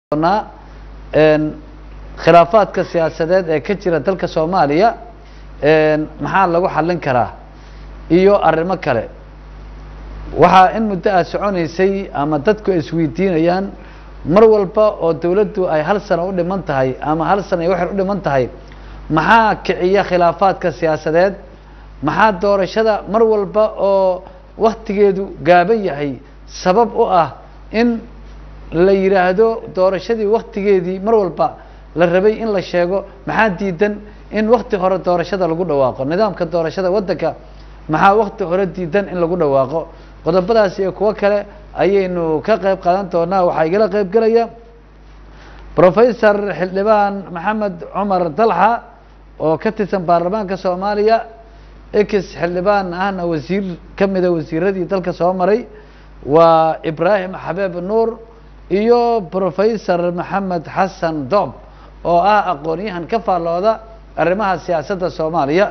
doonaa een, khilaafaadka siyaasadeed ee ka jira dalka soomaaliya een, maxaa lagu xallin karaa iyo arrimo kale waxaa in muddo ah soconaysay ama dadku ay isweydiinayaan mar walba oo dawladdu ay hal sano u dhiman tahay ama hal sano iyo waxay u dhiman tahay maxaa kiciya khilaafaadka siyaasadeed maxaa doorashada mar walba oo waktigeedu gaaban yahay sabab u ah in la yidhaahdo doorashadii waktigeedii mar walba la rabay in la sheego maxaa diidan in wakti hore doorashada lagu dhawaaqo nidaamka doorashada waddanka maxaa wakti hore diidan in lagu dhawaaqo qodobadaas iyo kuwo kale ayaynu ka qayb qaadan doonaa waxaa igala qayb gelaya professor xildhibaan maxamed cumar dalxa oo ka tirsan baarlamaanka soomaaliya ex xildhibaan ahna wasiir ka mida wasiiradii dalka soo maray waa ibraahim xabeeb nuur iyo professor maxamed xasan doob oo ah aqoon-yahan ka faallooda arrimaha siyaasadda soomaaliya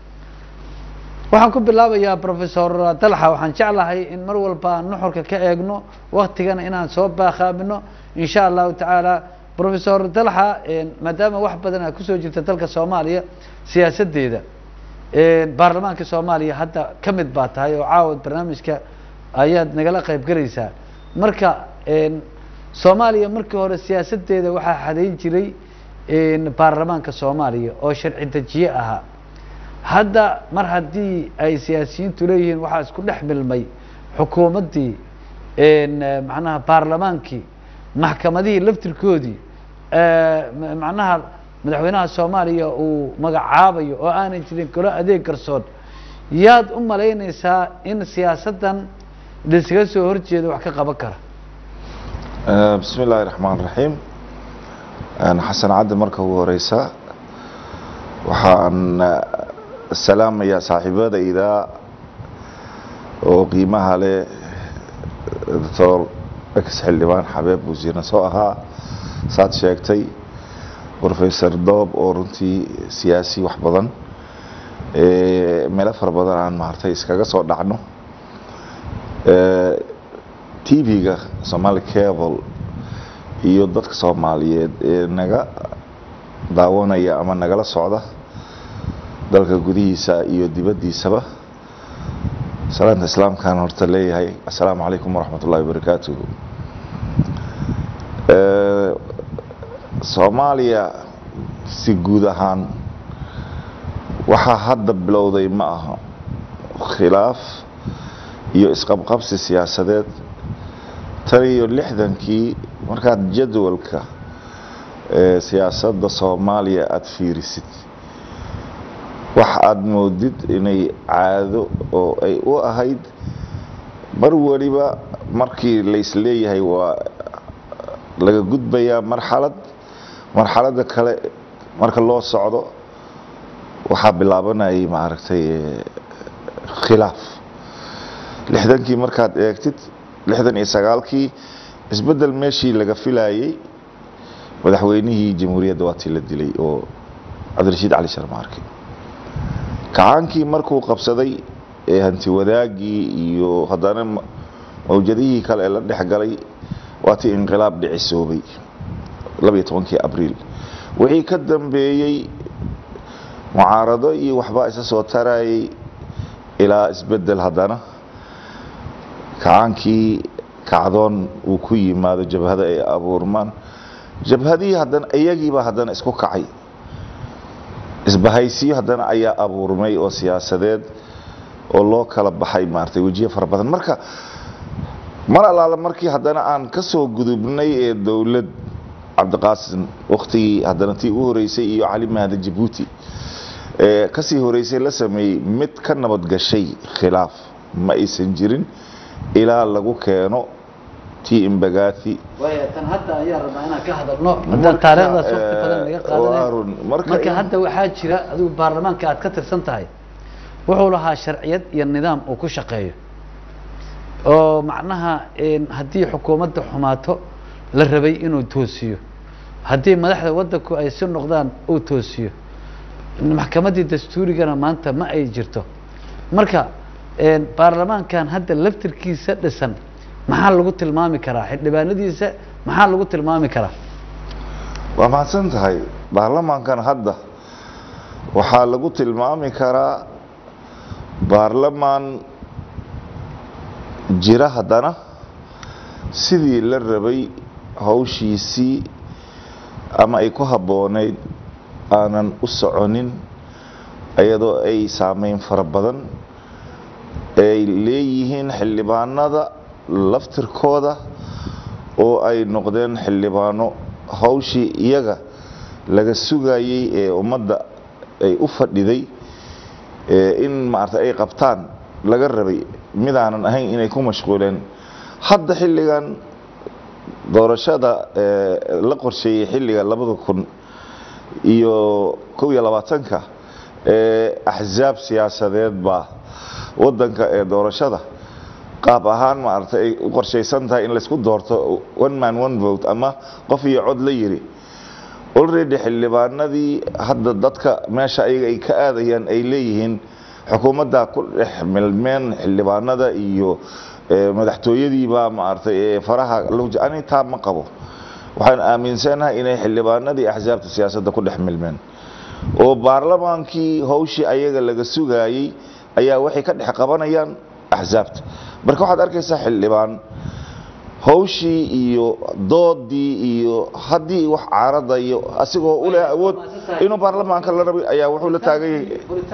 waxaan ku bilaabayaa professor dalxa waxaan jeclahay in mar walba aan nuxurka ka eegno waktigana inaan soo baakhaamino in sha allahu tacaala professor dalxa maadaama wax badan aad kusoo jirta dalka soomaaliya siyaasaddeeda baarlamaanka soomaaliya hadda ka mid baa tahay oo caawad barnaamijka ayaad nagala qayb gelaysaa marka soomaaliya markii hore siyaasaddeeda waxaa xadayn jiray baarlamaanka soomaaliya oo sharci dejiye ahaa hadda mar haddii ay siyaasiyiintu leeyihiin waxaa isku dhex milmay xukuumaddii macnaha baarlamaankii maxkamadihii laftirkoodii macnaha madaxweynaha soomaaliya uu magacaabayo oo aanan jirin golo adeeg garsoon yaad u malaynaysaa in siyaasaddan laiskaga soo horjeedo wax ka qaban kara bismi illaahi raxmaan raxiim xasan caddi marka ugu horeysa waxaan salaamayaa saaxiibadayda oo qiimaha leh doctor ex xildhibaan xabeeb wasiirna soo ahaa saad sheegtay professor doob oo runtii siyaasi wax badan meelo fara badan aan maartay iskaga soo dhacno tv-ga somaali cable iyo dadka soomaaliyeed ee naga daawanaya ama nagala socda dalka gudihiisa iyo dibaddiisaba salaanta islaamkaan horta leeyahay assalaamu calaykum waraxmat ullahi wabarakaatuhu soomaaliya si guud ahaan waxaa hadda bilowday ma aha khilaaf iyo isqabqabsi siyaasadeed tan iyo lixdankii markaad jadwalka siyaasadda soomaaliya aada fiirisid wax aada moodid inay caado oo ay u ahayd mar weliba markii laisleeyahay waa laga gudbayaa marxalad marxaladda kale marka loo socdo waxaa bilaabanayay maaragtay khilaaf lixdankii markaad eegtid lixdan iyo sagaalkii isbeddel meeshii laga filayey madaxweynihii jamhuuriyadda waatii la dilay oo cabdirashiid cali sharmaarke kacaankii markuu qabsaday ee hanti wadaagii iyo haddana mawjadihii kale ee la dhex galay waatii inqilaab dhicisoobay labayo tobankii abriil wixii ka dambeeyey mucaarado iyo waxbaa isa soo tarayay ilaa isbeddel haddana kacaankii kacdoon uu ku yimaado jabhada ay abuurmaan jabhadihii haddana iyagiiba haddana isku kacay isbahaysiyo haddana ayaa abuurmay oo siyaasadeed oo loo kala baxay maaragtay wejiye fara badan marka mar allaala markii haddana aan ka soo gudubnay ee dowlad cabdiqaasim wakhtigii haddana tii u horeysay iyo cali mahda jabuuti ee kasii horeysay la sameeyey mid ka nabad gashay khilaaf ma aysan jirin ilaa lagu keeno tii imbagathi waaya tan hadda ayaa rabnaa inaan ka hadalno haddaan taariikhdaas waqti badan naga qaadanay marka hadda waxaa jira adigu baarlamaanka aad ka tirsan tahay wuxuu lahaa sharciyad iyo nidaam uu ku shaqeeyo oo macnaha haddii xukuumadda xumaato la rabay inuu toosiyo haddii madaxda waddanku ay si noqdaan uu toosiyo maxkamaddii dastuurigana maanta ma ay jirto marka baarlamaankan hadda laftirkiisa dhisan maxaa lagu tilmaami karaa xildhibaanadiisa maxaa lagu tilmaami karaa waa mahadsan tahay baarlamaankan hadda waxaa lagu tilmaami karaa baarlamaan jira haddana sidii la rabay hawshiisii ama ay ku habboonayd aanan u soconin iyadoo ay saameyn fara badan ay leeyihiin xildhibaanada laftirkooda oo ay noqdeen xildhibaano hawshii iyaga laga sugayey ee ummadda ay u fadhiday in maarata ay qabtaan laga rabay midaanan ahayn inay ku mashquuleen hadda xilligan doorashada la qorsheeyey xilliga labada kun iyo kow iyo labaatanka ee axsaab siyaasadeed baa wadanka ee doorashada qaab ahaan maarata ay u qorshaysan tahay in laysku doorto one man one vote ama qof iyo cod la yiri already xildhibaanadii hadda dadka meesha ayaga ay ka aadayaan ay leeyihiin xukuumadda ku dhex milmeen xildhibaanada iyo madaxtooyadiibaa maaragtay ee faraha ani taa ma qabo waxaan aaminsanahay inay xildhibaanadii axsaabta siyaasadda ku dhex milmeen oo baarlamaankii hawshii ayaga laga sugayey ayaa waxay ka dhex qabanayaan axsaabta marka waxaad arkaysaa xildhibaan hawshii iyo doodii iyo haddii wax caaradayo asigoo u leh awood inuu baarlamaanka la rabay ayaa wuxuu la taaganyay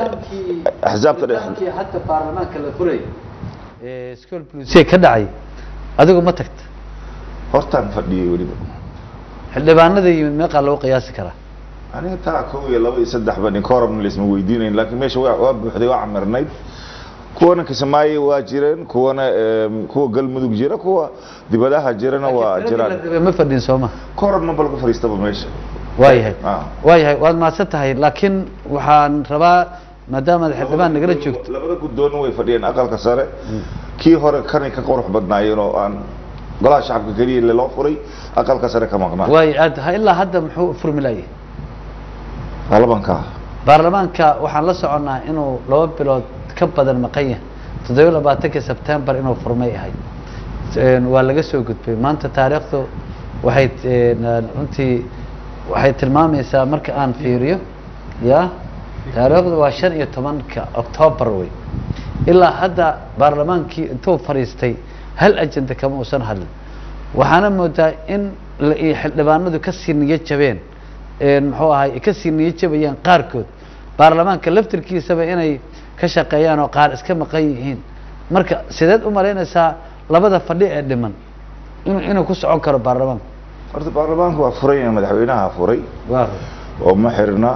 axsaabta dhex hadda baarlamaanka la furay school police ka dhacay adigu ma tagta hortaan fadhiyey weliba xildhibaanada yimid meeqaa lagu qiyaasi karaa aniga taa kow iyo laba iyo saddex ba ninkoorabna laisma weydiinayn laakiin meesha waa waa buuxday waa camirnayd kuwana kismaayo waa jireen kuwana kuwa galmudug jira kuwa dibadaha jirana waa jiraan ma fadhin sooma koorabna ba lagu fadhiistaba meesha waayahay Ah. waayahay waad mahadsan tahay laakiin waxaan rabaa maadaamaad xildhibaan nagala joogto labada guddoonna way fadhiyeen aqalka sare kii hore kanay ka qurux badnaayeen oo aan golaha shacabka keliya loo furay aqalka sare ka maqnaa waay aad ha ilaa hadda muxuu furmilayay baarlamaanka baarlamaanka waxaan la soconnaa inuu laba bilood ka badan maqan yahay toddobiyo labaatankii sebtembar inuu furmay ahayd Een, waa laga soo gudbay maanta taariikhdu waxay een, runtii waxay tilmaamaysaa marka aan fiiriyo ya taariikhdu waa shan iyo tobanka octoobar wey ilaa hadda baarlamaankii intuu fadhiistay hal ajenda kama uusan hadlin waxaana moodaa in la i- xildhibaanadu kasii niyo jabeen een, muxuu ahay kasii niyo jabayaan qaarkood baarlamaanka laftirkiisaba inay ka shaqeeyaan oo qaar iska maqan yihiin marka sideed u malaynaysaa labada fadhi ee dhiman inuu inuu ku socon karo baarlamaanka horta baarlamaanku waa furan yahay madaxweynaha furay waa oo ma xirna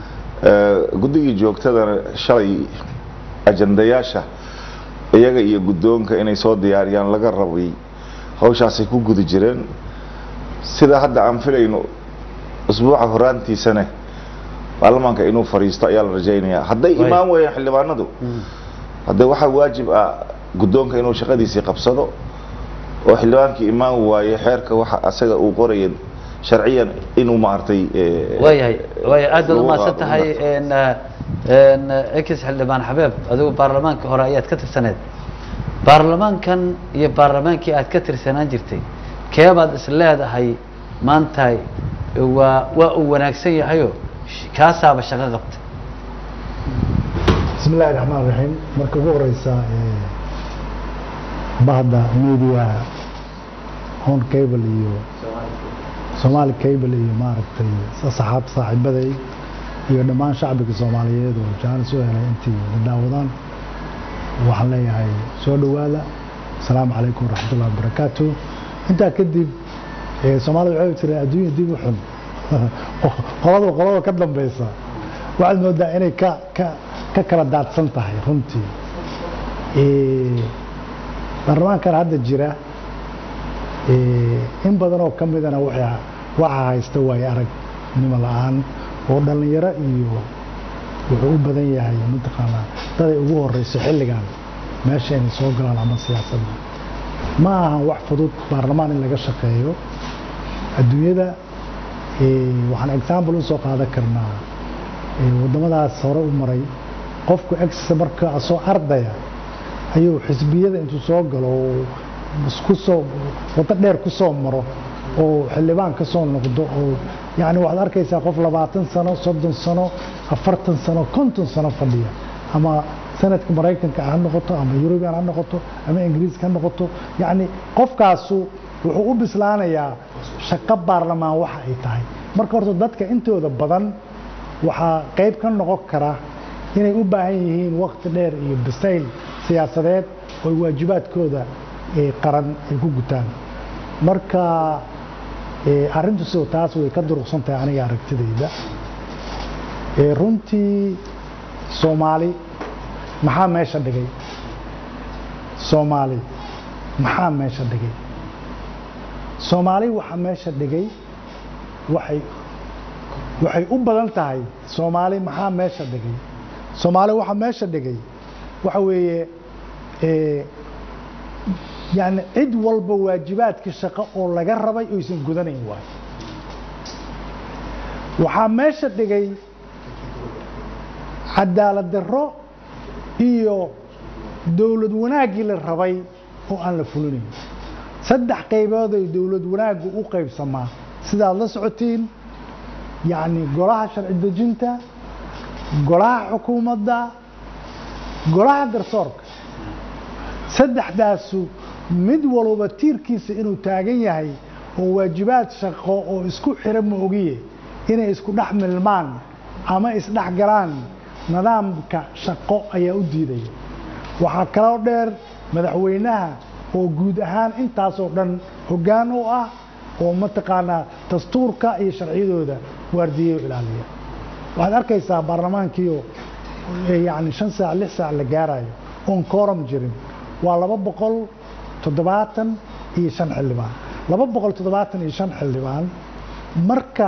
guddigii joogtadana shalay ajandayaasha iyaga iyo guddoonka inay soo diyaariyaan laga rabay hawshaasay ku guda jireen sida hadda aan filayno usbuuca horaantiisane baarlamaanka inuu fadhiisto ayaa la rajaynayaa hadday Waay. imaan weeyaan xildhibaanadu hadda waxaa waajib ah guddoonka inuu shaqadiisii qabsado oo xildhibaankii imaan waaye xeerka waxa asaga uu qoraya sharciyan inuu maartay eh, waayahay waaya aad baad lagu umahadsan qaado tahay ummadda. n n ex xildhibaan xabeeb adigu baarlamaanka hore ayaad ka tirsaneed baarlamaankan iyo baarlamaankii aad ka tirsanaan jirtay keebaad is leedahay maanta waa waa uu wanaagsan yahayo sh- kaasaaba shaqo qabtay bismi illaahi raxmaan raxiim marka ugu horeysa ee, bahda media hon cable iyo somaali cable iyo maaragtay saxaab saaxiibaday iyo dhammaan shacbiga soomaaliyeed oo jaanis u helay intii la daawadaan waxaan leeyahay soo dhowaada asalaamu calaykum waraxmatullahi wabarakaatu intaa kadib ee, soomaalida waxay tiri adduunya dib u xun qolada qolada ka dambeysa waxaad moodaa inay ka ka ka kala daadsan tahay runtii Ee, baarlamaankan hadda jira ee, in badan oo ka midana waxa waxa haysta waayo aragnimo la-aan oo dhallinyaro iyo wuxuu u badan yahay mataqaanaa daday ugu horeyso xilligan meesha inay soo galaan ama siyaasadda ma ahan wax fudud baarlamaan in laga shaqeeyo adduunyada ee, waxaan example usoo qaadan karnaa ee, waddamadaas hore u maray qofku exisa marka asoo ardaya ayuu xisbiyada intuu soo galo oo isku soo waddo dheer ku soo maro oo xildhibaan ka soo noqdo oo yacni waxaad arkaysaa qof labaatan sano soddon sano afartan sano konton sano fadhiya ama sanadka maraykanka ha noqoto ama yurubian ha noqoto ama ingiriiska ha noqoto yacni qofkaasu wuxuu u bislaanayaa shaqo baarlamaan waxa ay tahay marka horta dadka intooda badan waxaa qayb ka noqon kara inay u baahan yihiin wakti dheer iyo bisayl siyaasadeed oo waajibaadkooda qaran ay ku gutaan marka arrintu sidoo taas way ka duruqsan tahay aniga aragtidayda runtii soomaali maxaa meesha dhigay soomaali maxaa meesha dhigay soomaali waxaa meesha dhigay waxay waxay u badan tahay soomaali maxaa meesha dhigay soomaali waxaa meesha dhigay waxa weeye yani cid walba waajibaadka shaqo oo laga rabay oysan gudanayn waayo waxaa meesha dhigay cadaalad darro iyo dowlad wanaaggii la rabay oo aan la fulinayn saddex qaybood ay dowlad wanaaggu u qaybsamaa sidaad la socotiin yacni golaha sharci dejinta golaha xukuumadda golaha garsoorka saddexdaasu mid walba tiirkiisa inuu taagan yahay oo waajibaad shaqo oo isku xira ma ogiye inay isku dhex milmaan ama isdhex galaan nidaamka shaqo ayaa u diidaya waxaa kaloo dheer madaxweynaha oo guud ahaan intaasoo dhan hoggaan u ah oo mataqaanaa dastuurka iyo sharciyadooda waardiyeyo ilaaliya waxaad arkaysaa baarlamaankiio yani shan saac lix saac la gaarayo oon kooram jirin waa laba boqol toddobaatan iyo shan xildhibaan laba boqol toddobaatan iyo shan xildhibaan marka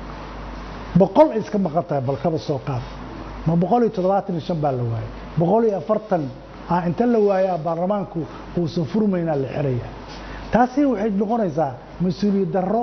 boqol ay iska maqan tahay balkaba soo qaad ma boqol iyo toddobaatan iyo shan baa la waayay boqol iyo afartan ah inta la waayaa baarlamaanku uusan furmaynaa la xiraya taasi waxay noqonaysaa mas-uuliyad darro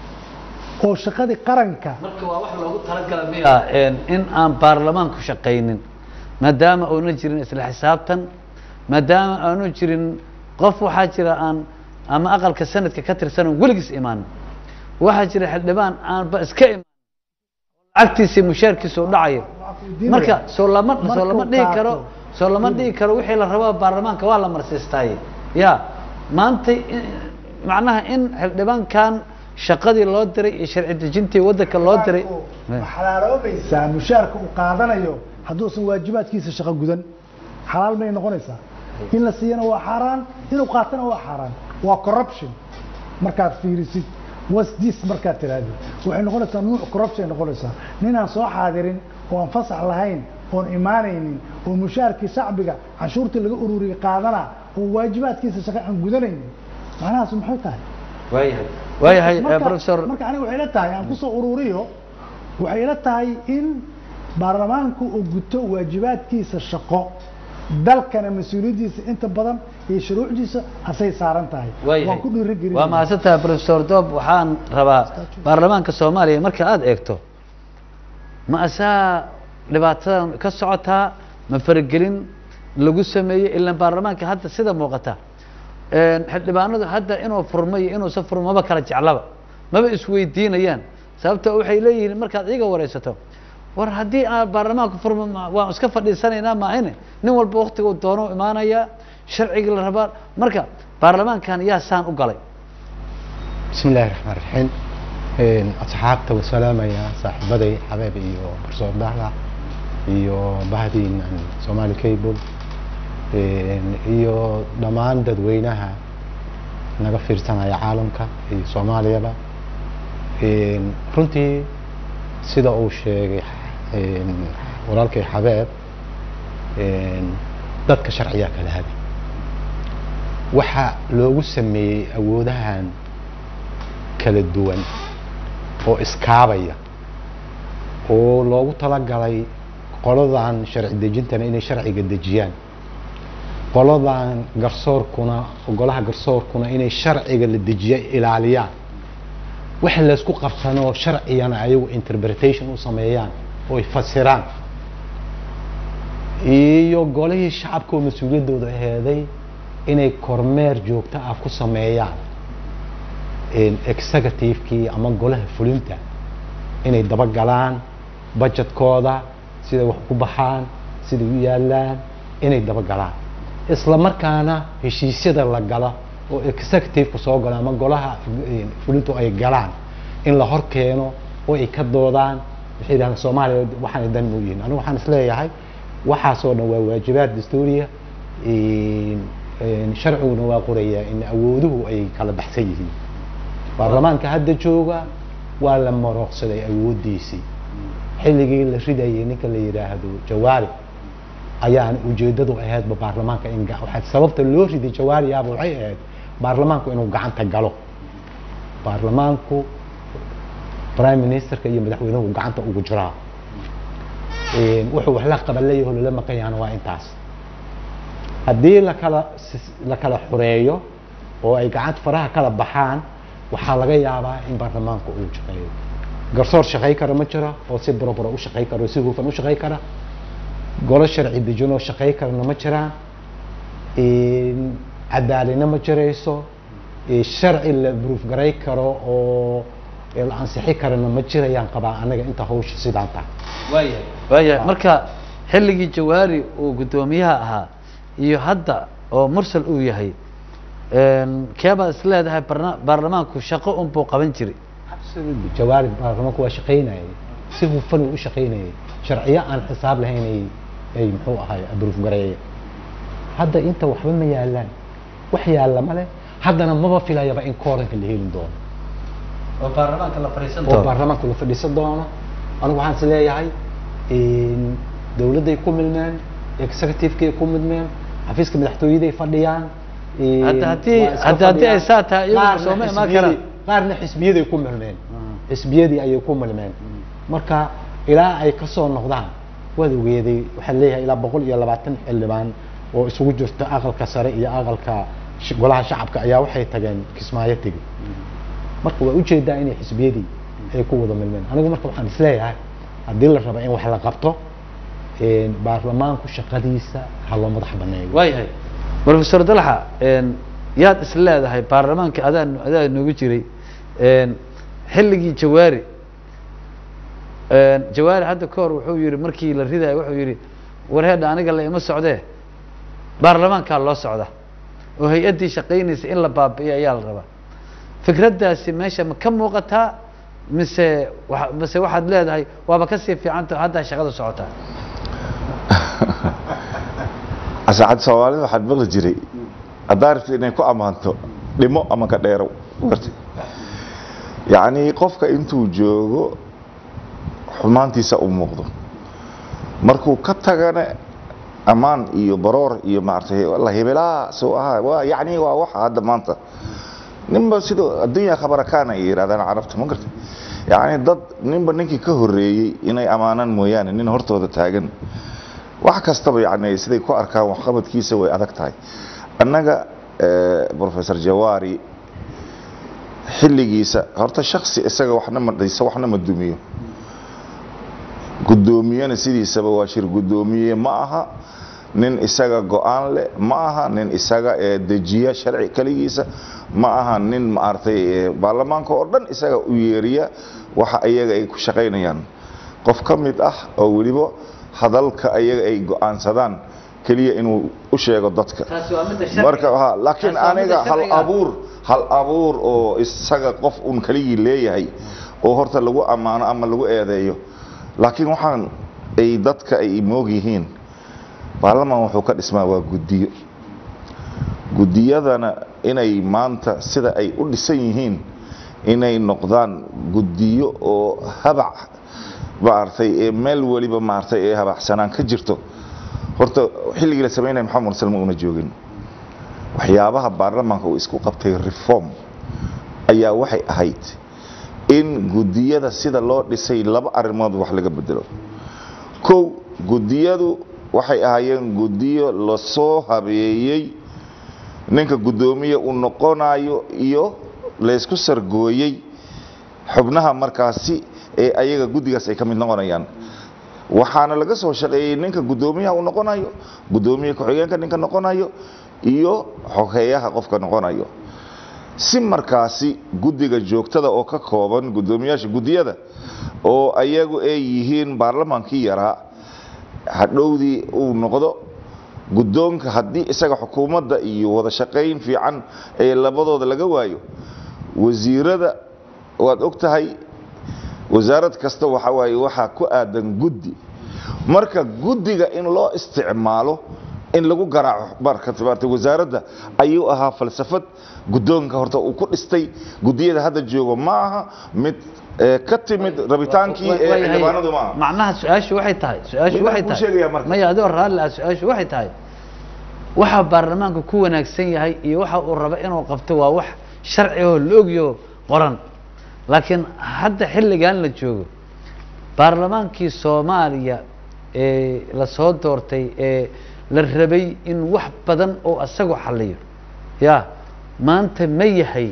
oo shaqadii qaranka marka waa wax loogu talagala miya in aan baarlamaanku shaqaynin maadaama auna jirin isla xisaabtan maadaama aanu jirin qof waxaa jira aan ama aqalka sanadka ka tirsan oon weligiis imaanin waxaa jira xildhibaan aanba iska imaan lacagtiisii mushaarkiisa u dhacayo marka soo lama soo lama dhihi karo soo lama dhihi karo wixii la rabaa baarlamaanka waa la marsiistaaye ya maanta macnaha in xildhibaankan shaqadii loo diray iyo sharci dejintii waddanka loo diray xalaaloobaysaa mushaarka uu qaadanayo hadduusan waajibaadkiisa shaqo gudan xalaal may noqonaysaa in la siiyana waa xaaraan inuu qaatana waa xaaraan waa corruption markaad fiirisid wasdis markaad tiraahdo waxay noqonaysaa nuuc corruption ay noqonaysaa ninaan soo xaadirin oo aan fasax lahayn oon imaanaynin oo mushaarkii shacbiga canshuurtii laga ururiyey qaadana oo waajibaadkiisa shaqo aan gudanaynin macnahaas maxay tahay waayahay waayahay marka professor marka aniga waxay ila tahay aan kusoo ururiyo waxay ila tahay in baarlamaanku uu guto waajibaadkiisa shaqo dalkana mas-uuliyaddiisa inta badan iyo shuruucdiisa asay saaran tahay waayahay waan ku dhiirigelin waa mahadsantahay professor doob waxaan rabaa baarlamaanka soomaaliya marka aada eegto ma asaa dhibaatadan ka socotaa ma faragelin lagu sameeyey ilaan baarlamaanka hadda sida muuqata xildhibaanadu hadda inuu furmo iyo inuusan furmo maba kala jeclaba maba isweydiinayaan sababto waxay leeyihiin markaad iiga wareysato war haddii aan baarlamaanku furmo ma- waan iska fadhiisanaynaa maahine nin walba waktiga uu doono u imaanaya sharcigii la rabaa marka baarlamaankan yaa saan u galay بسم الله الرحمن الرحيم إن أصحابته وسلامة يا صاحبتي حبايبي إيو برسول دهلا إيو بهدي عن سومالي كيبل إن إيو دمان ددوينها naga fiirsanaya caalamka iyo soomaaliyaba Een, runtii sida uu sheegay een, walaalkay xabeeb een, dadka sharciyaa kala hadi waxa loogu sameeyey awoodahan kala duwan oo iskaabaya oo loogu talagalay qoladan sharci dejintana inay sharciga dejiyaan qoladan garsoorkuna golaha garsoorkuna inay sharciga la dejiya ilaaliyaan waxa laysku qabsanoo sharcigana ayagu interpretation u sameeyaan oo ay fasiraan iyo golihii shacabka oo mas-uuliyaddooda aheeday inay kormeer joogto ah ku sameeyaan een, executive-kii ama golaha fulinta inay dabagalaan budgetkooda siday wax ku baxaan siday u yaalaan inay dabagalaan isla markaana heshiisyada la gala oo executive-ka soo galo ama golaha eh, fulintu ay galaan in la hor keeno oo ay ka doodaan waxay yidhahdaan soomaaliya waxaanay dan u yihiin anigu waxaan isleeyahay waxaasoo dhan waa waajibaad dastuuriya een, een, sharciguna waa qorayaa in awooduhu ay kala baxsan yihiin baarlamaanka hadda jooga waa la marooqsaday awooddiisii xilligii la ridayay ninka la yidhaahdo jawaari ayaan ujeedadu ahaydba baarlamaanka in ga- waxaa sababta loo riday jawaariyaaba waxay ahayd baarlamaanku inuu gacanta galo baarlamaanku prime ministerka iyo madaxweynuhu gacanta ugu jiraa Een, wuxuu wax la qaban leeyahay oo lala maqan yahana waa intaas haddii la kala sis- la kala xureeyo oo ay gacanta faraha kala baxaan waxaa laga yaabaa in baarlamaanku uu shaqeeyo garsoor shaqey kara ma jiro oo si buroburo u shaqey kara oo si hufan u shaqey kara golo sharci dejin oo shaqey karana ma jiraan Een, cadaalina ma jirayso Ee, sharci la proof garay karo oo ee, la ansixi karana ma jirayaan qabaa anaga inta hawsha sidaan tahay waayahay waayahay marka xilligii jawaari uu guddoomiyaha ahaa iyo hadda oo mursal uu yahay een, keebaad is leedahay barna- baarlamaanku shaqo unbuu qaban jiray absolutely jawaari baarlamaanku waa shaqaynayay si hufan uu u shaqaynayay sharciyo aan xisaab lahayn ay ay muxuu ahay abruuf gareeye hadda inta waxba ma yaalaan wax yaalla male haddana maba filayaba in kooranka la heli doono oo baarlamaanka la fadhiisan oo baarlamaanku la fadhiisan doono anigu waxaan is leeyahay een, dowladday ku milmeen executive-kay ku milmeen xafiiska madaxtooyaday fadhiyaan een, Hadda haddii- waa iska hadda haddii ay fadhiyaan. saa tahay, iyagu Qaarna sooma imaan xisbiyadii- karaan. qaarna xisbiyaday ku milmeen xisbiyadii ayay ku milmeen marka ilaa ay ka soo noqdaan waad ogeeday waxaan leeyahay ilaa boqol iyo labaatan xildhibaan oo isugu jirta aqalka sare iyo aqalka sh- golaha shacabka ayaa waxay tageen kismaayo tegi marka waa ujeedaa inay xisbiyadii ay ku wada milmeen anigu marka waxaan isleeyahay haddii la rabo in wax la qabto een, baarlamaanku shaqadiisa ha loo madax baneeyo waayahay professor dalxa een, yaad is leedahay baarlamaanka adaa adaa noogu jiray een, xilligii jawaari een, jawaari hadda ka hor wuxuu yihi markii la ridayo wuxuu yihi warheedha aniga la ima socdee baarlamaankaa loo socda oo hay-addii shaqaynaysa in la baabi'iyo ayaa la rabaa fikraddaasi meesha ma ka muuqataa mise wa mise waxaad leedahay waaba kasii fiicanta haddaa shaqada socotaa asaacad soomaalida waxaad maqli jiray haddaa rabtid inay ku ammaanto dhimo ama ka dheerow warti yacnii qofka intuu joogo xumaantiisa u muuqdo markuu ka tagana ammaan iyo baroor iyo maaragtay la hebelaa soo ahaa waa yacni waa waxa hadda maanta ninba sidoo addunya khabarakaan ay yidhahdaan carabta ma garta yacni dad ninba ninkii ka horreeyey inay ammaanaan mooyaane nin hortooda taagan wax kastaba yani siday ku arkaan waxqabadkiisa way adag tahay annaga eh, professor jawaari xilligiisa horta shaksi isaga waxna ma dhiso waxna ma dumiyo guddoomiyena sidiisaba waa shir guddoomiye ma aha nin isaga go-aan leh ma aha nin isaga eh, dejiya sharci keligiisa ma aha nin maaragtay eh, baarlamaanka oo dhan isaga u yeeriya waxa iyaga ay ku shaqaynayaan qof ka mid ah oo weliba hadalka ayaga ay go-aansadaan keliya inuu u sheego dadka taasi waa midda sharciga. marka ha laakiin Taasi waa midda aniga hal sharciga. abuur hal abuur oo isaga qof un keligii leeyahay oo horta lagu ammaano ama lagu eedeeyo laakiin waxaan ay dadka ay moog yihiin baarlamaan wuxuu ka dhismaa waa guddiyo guddiyadana inay maanta sida ay u dhisan yihiin inay noqdaan guddiyo oo habac maaragtay ee meel weliba maaragtay ee habacsanaan ka jirto horta xilligii la samaynaya maxamed mursal ma una joogin waxyaabaha baarlamaanka uu isku qabtay reform ayaa waxay ahayd in guddiyada sida loo dhisay laba arrimood wax laga bedelo kow guddiyadu waxay ahaayeen guddiyo lasoo habeeyey ninka guddoomiye uu noqonayo iyo laysku sargooyey xubnaha markaasi ee ayaga guddigaas ay ka mid noqonayaan waxaana laga soo shaqeeyey ninka guddoomiyaha uu noqonayo guddoomiye ku-xigeenka ninka noqonayo iyo xogeeyaha qofka noqonayo si markaasi guddiga joogtada oo ka kooban guddoomiyaasha guddiyada oo ayagu ay yihiin baarlamaankii yaraa hadhowdii uu noqdo guddoonka haddii isaga xukuumadda iyo wada shaqayn fiican ee labadooda laga waayo wasiirada waad og tahay wasaarad kasta waxa waaye waxaa ku aadan guddi marka guddiga in loo isticmaalo in lagu garaaco marka maartay wasaaradda ayuu ahaa falsafad guddoonka horta uu ku dhistay guddiyada hadda joogo ma aha mid ee, ka timid rabitaankii Wa- ee waayahay. xildhibaanadu ma aha macnaha su-aashu waxay tahay su-aashu Midaan waxay kuu tahay sheegayaa marka. maya adoo raalli ah su-aashu waxay tahay waxa baarlamaanka ku wanaagsan yahay iyo waxa uu rabo inuu qabto waa wax sharci oo la ogyo qoran laakiin hadda xilligan la joogo baarlamaankii soomaaliya ee lasoo doortay ee la rabay in wax badan oo isagu xaliyo ya maanta ma yahay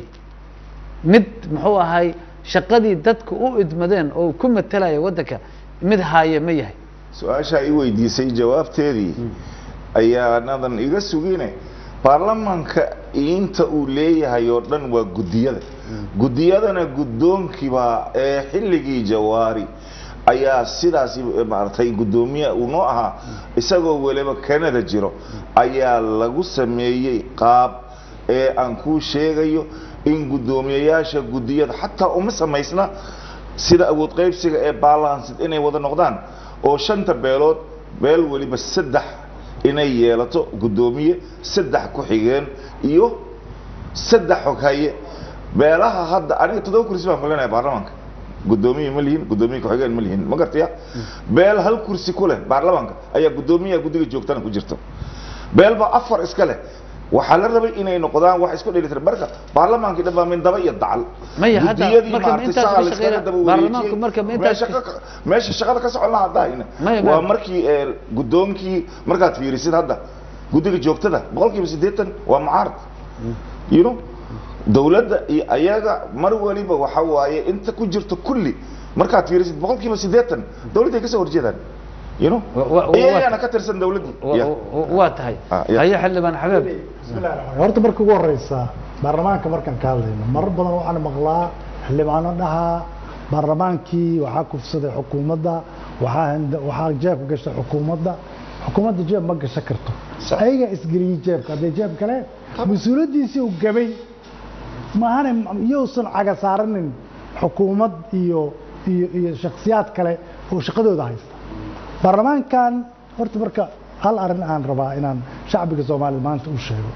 mid muxuu ahay shaqadii dadku u idmadeen oo ku matalaya waddanka mid haaya ma yahay su-aashaa i weydiisay jawaabteedii ayaanadan iga sugine baarlamaanka inta uu leeyahay oo dhan waa guddiyada guddiyadana guddoonkiibaa ee xilligii jawaari ayaa sidaas maaragtay guddoomiye uu noo ahaa isagoo weliba canada jiro ayaa lagu sameeyey qaab ee aan kuu sheegayo in guddoomiyayaasha guddiyada xataa uma samaysna sida awood qaybsiga ee balansid inay wada noqdaan oo shanta beelood beel weliba saddex inay yeelato guddoomiye saddex ku-xigeen iyo saddex xoghaye beelaha hadda aniga toddoba kursi baan kulenaya baarlamaanka guddoomiye ma lihin guddoomiye ku-xigeen ma lihin ma gartaya beel hal kursi ku leh baarlamaanka ayaa guddoomiyaha guddiga joogtana ku jirta beel baa afar iska leh waxaa la rabay inay noqdaan wax isku dheelitiran marka baarlamaankii dhan baa min daba iyo dacal Maya, hadda Guddiyadii marka ma maaragtay intaas saa ka la iskaga shaqeynaa- daba baarlamaanku wareejiyey. marka ma intaas Meesha ka- meesha shaqada ka socon lahaa haddaahina Maya, waa maya. markii ee, guddoonkii markaad fiirisid hadda guddiga joogtada boqolkiiba siddeetan waa mucaarad you know dowladda iyo ayaga mar waliba waxa waaye inta ku jirto kulli markaad fiirisid boqolkiiba siddeetan dowladday kasoo horjeedaan you know Wa- wa- wa- iyagana ka tirsan dowladdii wa- Yeah. wa- waa tahay Ah, ya. haye xildhibaan xabeeb bismillahi raxmaan raxiim. horta marka ugu horeysa baarlamaanka markaan ka hadlayno marar badan waxaan maqlaa xildhibaano dhahaa baarlamaankii waxaa kufsaday xukuumadda waxaa handa- waxaa jeebka gashay xukuumadda xukuumadda jeeb ma gashan karto Sax. ayaga isgeliyey jeebka hadday jeeb galeen mas-uuliyaddiisii uu gabay maahane iyousan caga saaranin xukuumad iyo iyo iyo shakhsiyaad kale oo shaqadooda haysta baarlamaankan horta marka hal arrin aan rabaa inaan shacbiga soomaalida maanta u sheego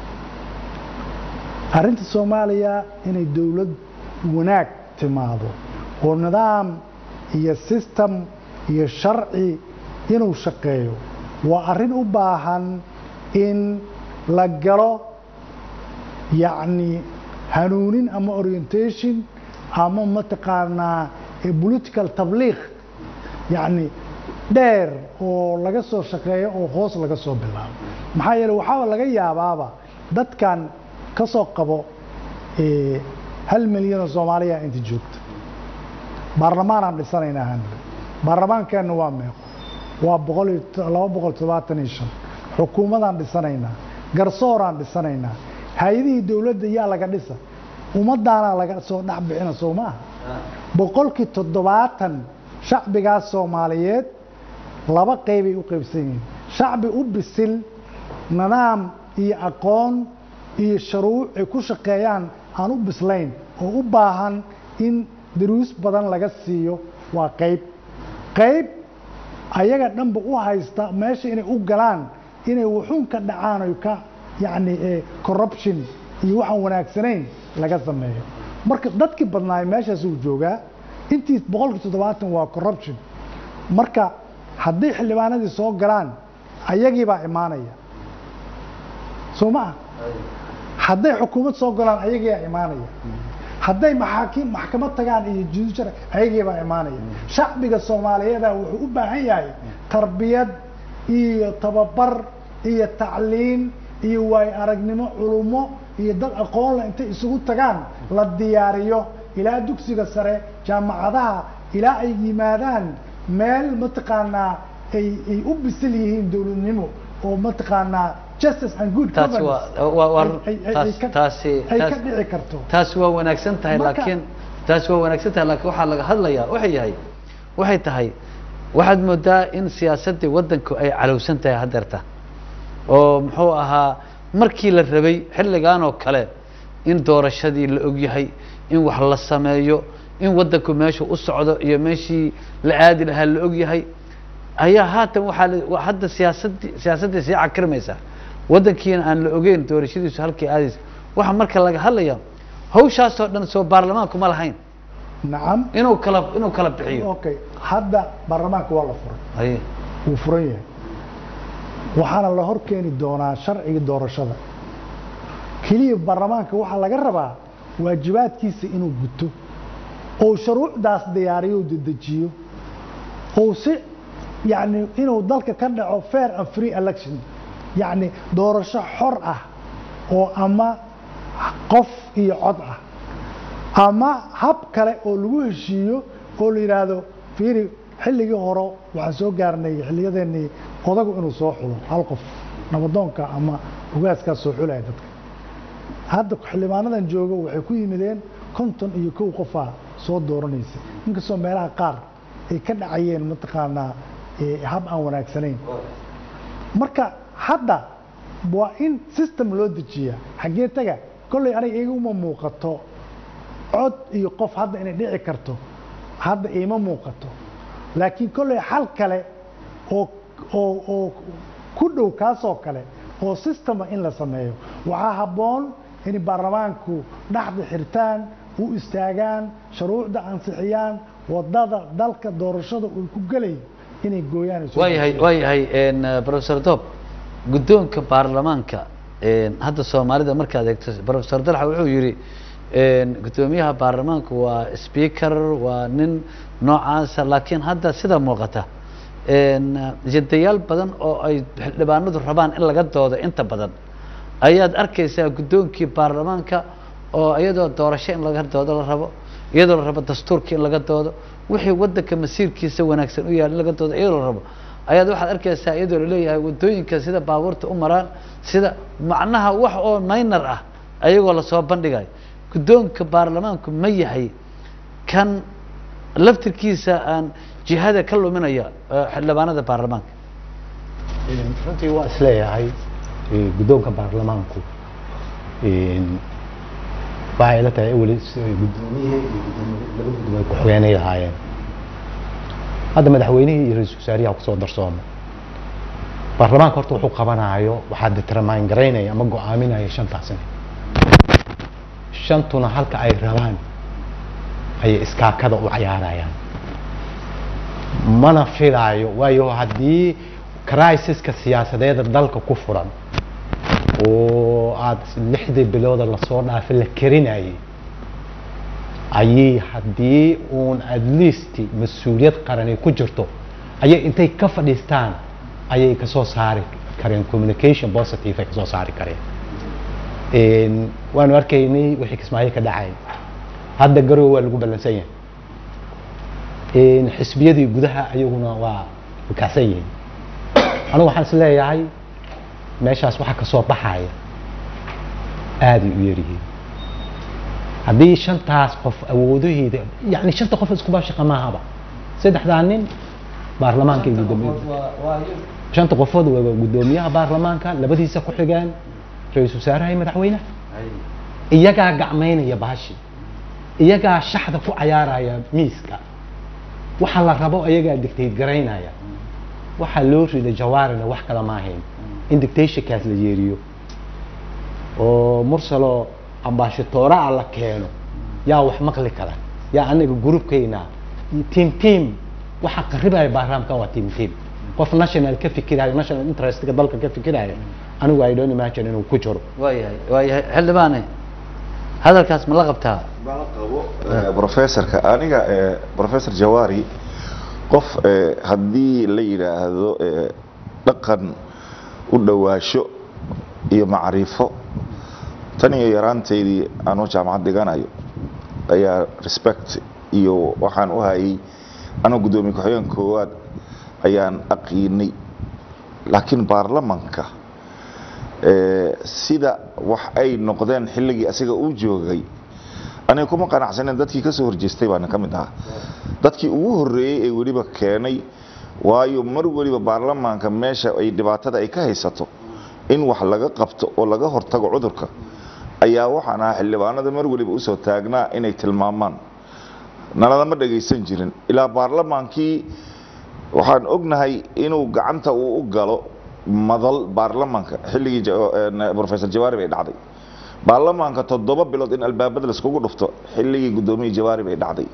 arrinta soomaaliya inay dowlad wanaag timaado oo nidaam iyo system iyo sharci inuu shaqeeyo waa arrin u baahan in la galo yacni hanuunin ama orientation ama mataqaanaa eh, political tabliiq yacni dheer oo laga soo shaqeeyo oo hoos laga soo bilaabo maxaa yeele waxaaba laga yaabaaba dadkan ka soo qabo eh, hal milyan oo soomaaliya inta joogta baarlamaanaan dhisanaynaa hanle baarlamaankeenna waa meeqo waa boqol iyo to- laba boqol todobaatan iyo shan xukuumadaan dhisanaynaa garsooraan dhisanaynaa hay-adihii dowladda yaa laga dhisa ummadaanaa laga soo dhex bixina soo maaha boqolkii toddobaatan shacbigaas soomaaliyeed laba qeybay u qaybsan yihiin shacbi u bisil nidaam iyo aqoon iyo sharuuc ay ku shaqeeyaan aan u bislayn oo u baahan in daruus badan laga siiyo waa qayb qayb ayaga dhanba u haysta meesha inay u galaan inay wuxuun ka dhacaan oy ka yacni eh, corruption iyo waxaan wanaagsanayn laga sameeyo marka dadkii badnaay meeshaas uu joogaa intii boqolkii toddobaatan waa corruption marka haddii xildhibaanadii soo galaan ayagii baa imaanaya soo ma ah hadday xukuumad soo galaan ayagiibaa imaanaya hadday maxaakiim maxkamad tagaan iyo judiciary ayagiibaa imaanaya shacbiga soomaaliyeeda wuxuu u baahan yahay tarbiyad iyo tababar iyo tacliin iyo waayo aragnimo culummo iyo dad aqoonle intay isugu tagaan la diyaariyo ilaa dugsiga sare jaamacadaha ilaa ay yimaadaan meel mataqaanaa ay ay u bisil yihiin dowladnimo oo mataqaanaa justice and good taasi governance waa waa waa ay- ay- ay taas ka- taasi ay ka taas- dhici karto taasi waa wanaagsan tahay Marka- laakiin taasi waa wanaagsan tahay laakiin waxaa laga hadlayaa waxay yahay waxay tahay waxaad moodaa in siyaasaddii waddanku ay calowsan tahay haddeerta oo muxuu ahaa markii la rabay xilligan oo kale in doorashadii la ogyahay in wax la sameeyo in waddanku meeshu u socdo iyo meeshii la aadi lahaa la ogyahay ayaa haatan waxaa la- waa hadda siyaasaddii siyaasaddii sii cakirmaysa waddankiina aan la ogeyn doorashadiisu halkii aadaysa waxa marka laga hadlaya hawshaasoo dhan soo baarlamaanku ma lahayn nacam inuu kala inuu kala bixiyo okay hadda baarlamaanka waa la furay haye wuu furan yahay waxaana la hor keeni doonaa sharciga doorashada keliya baarlamaanka waxaa laga rabaa waajibaadkiisa inuu guto oo shuruucdaas diyaariyo oo dedejiyo oo si yani inuu dalka ka dhaco fair and free election yacni doorasho xor ah oo ama qof iyo cod ah ama hab kale oo lagu heshiiyo oo la yidhaahdo fiiri xilligii hore waxaan soo gaarnay xilliyadeennii odagu inuu soo xulo hal qof nabadoonka ama ugaaskaa soo xulaya dadka hadda xildhibaanadan joogo waxay ku yimideen konton iyo kow qofaa soo dooranaysa inkastoo meelaha qaar ay ka dhacayeen mataqaanaa eh, hab aan wanaagsanayn marka hadda waa in system loo dejiyaa xaggee taga kolley aniga iguma muuqato cod iyo qof hadda inay dhici karto hadda iima muuqato laakiin kolley xal kale oo oo oo ku dhow kaasoo kale oo systema in la sameeyo waxaa habboon in baarlamaanku dhaxda xirtaan u istaagaan shuruucda ansixiyaan wadada dalka doorashada uu ku gelayo inay gooyaan ay soo waayahay waayahay n professor dob guddoonka baarlamaanka n hadda soomaalida markaad eegto professor dalxa wuxuu yidhi n guddoomiyaha baarlamaanku waa speaker waa nin noocaasa laakiin hadda sida muuqata n jadayaal badan oo ay xildhibaanadu rabaan in laga doodo inta badan ayaad arkaysaa guddoonkii baarlamaanka oo iyadoo doorasho in laga doodo la rabo iyadoo la rabo dastuurka in laga doodo wixii waddanka masiirkiisa wanaagsan u yaal in laga doodo iyadoo la rabo ayaad waxaad arkaysaa iyadoo laleeyahay waddooyinka sida baabuurta u maraan sida macnaha wax oo minor ah ayagoo lasoo bandhigayo guddoonka baarlamaanku ma yahay kan laftirkiisa aan jihada ka luminaya eh, xildhibaanada baarlamaanka runtii waa isleeyahay eh, guddoonka baarlamaanku een, waxay ila tahay weli si ay guddoomiyihii iyo guddoomiye- laba guddoom ay ku-xigeenay lahaayeen hadda madaxweynihii iyo ra-iisul wasaariyaha kusoo darsooma baarlamaanka horta wuxuu qabanayo waxaa determine garaynaya ama go-aaminaya shantaas sane shantuna halka ay rabaan ayay iskaakada u cayaarayaan mana filaayo waayo haddii crisiska siyaasadeeda dalka ku furan oo aada lixdii bilooda lasoo dhaafay la karinayay ayay haddii uun at least mas-uuliyad qaran ay ku jirto ayay intay ka fadhiistaan ayay kasoo saari kareen communication positive ay kasoo saari kareen Een, waanu arkaynay wixii kismaayo ka dhacay hadda garowe waa lagu ballansan yahay Een, xisbiyadii gudaha ayaguna waa kacsan yihiin anigu waxaan is leeyahay meeshaas waxa kasoo baxaya aaday u yaryihiin haddii shantaas qof awoodaheeda yani shanta qof iskuba shaqa maahaba saddexdaa nin baarlamaanka iyo guddoomiye shanta qofood waa guddoomiyaha baarlamaanka labadiisa ku xigaan ra-iisul wasaaraha iyo madaxweynaha iyagaa gacmaynaya bahashi iyagaa shaxda ku cayaaraya miiska waxa la rabo iyagaa dictate garaynaya waxaa loo rida jawaarina wax kale ma ahayn in dictationkaas la yeeriyo oo mursalo ambaashatoraa la keeno yaa wax maqli kara yaa anaga groupkayna team team waxa qaribaya baarlamaankan waa team team qof national ka fikirayo national interestga dalka ka fikirayo anigu i don't imagine inuu ku jiro waayahay waayahay xildhibaane hadalkaas ma la qabtaa bala qabo eh, professorka aniga eh, professor jawari qof eh, haddii la yidhaahdo eh, dhaqan u dhowaasho iyo macrifo tan iyo yaraanteydii anuu jaamacad dhiganayo ayaa respect iyo waxaan u hayay anuu guddoomiye ku-xigeen koowaad ayaan aqiinay laakiin baarlamanka ee, sida wax ay noqdeen xilligii asiga uu joogay aniga kuma qanacsanen dadkii ka soo horjeestay baana ka mid ahaa dadkii ugu horreeyey ee weliba keenay waayo mar weliba baarlamaanka meesha ay dhibaatada ay ka haysato in wax laga qabto oo laga hortago cudurka ayaa waxaan ahaa xildhibaanada mar weliba usoo taagnaa inay tilmaamaan naladama dhagaysan jirin ilaa baarlamaankii waxaan ognahay inuu gacanta uu u galo madal baarlamaanka xilligii ja- een, professor jawaari bay dhacday baarlamaanka toddoba bilood in albaabada laiskugu dhufto xilligii guddoomiye jawaari bay dhacday